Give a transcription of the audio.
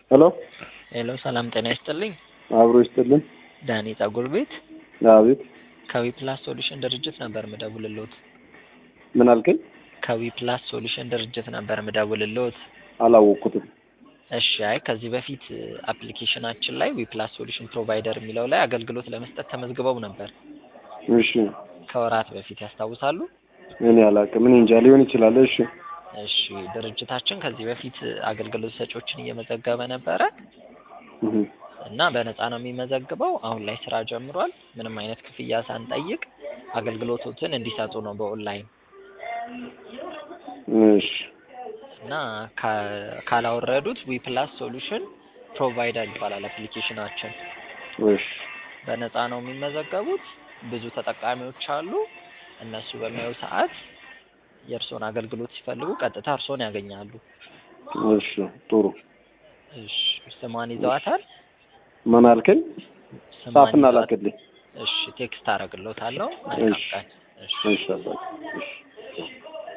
ሄሎ ሄሎ ሰላም ጤና ይስጥልኝ። አብሮ ይስጥልን። ዳኒ ጸጉር ቤት አቤት ከዊ ፕላስ ሶሉሽን ድርጅት ነበር ምደውልልዎት። ምን አልከኝ? ከዊ ፕላስ ሶሉሽን ድርጅት ነበር ምደውልልዎት። አላወቅኩትም። እሺ አይ ከዚህ በፊት አፕሊኬሽናችን ላይ ዊ ፕላስ ሶሉሽን ፕሮቫይደር የሚለው ላይ አገልግሎት ለመስጠት ተመዝግበው ነበር እሺ ከወራት በፊት ያስታውሳሉ? እኔ አላውቅም። እኔ እንጃ ሊሆን ይችላል። እሺ እሺ ድርጅታችን ከዚህ በፊት አገልግሎት ሰጪዎችን እየመዘገበ ነበረ እህ እና በነፃ ነው የሚመዘግበው። አሁን ላይ ስራ ጀምሯል። ምንም አይነት ክፍያ ሳንጠይቅ አገልግሎቶትን እንዲሰጡ ነው በኦንላይን እሺ እና ካ- ካላወረዱት ዊ ፕላስ ሶሉሽን ፕሮቫይደር ይባላል አፕሊኬሽናችን። እሺ በነፃ ነው የሚመዘገቡት። ብዙ ተጠቃሚዎች አሉ። እነሱ በሚያዩ ሰዓት የእርስዎን አገልግሎት ሲፈልጉ ቀጥታ እርስዎን ያገኛሉ። እሺ ጥሩ። እሺ ስሟን ይዘዋታል? ምን አልከኝ? ስሟን ጻፍና ይዘዋት- ላክልኝ። እሺ ቴክስት አደርግልዎታለሁ። መልካም እሺ ቀን። እሺ እሺ አባቴ። እሺ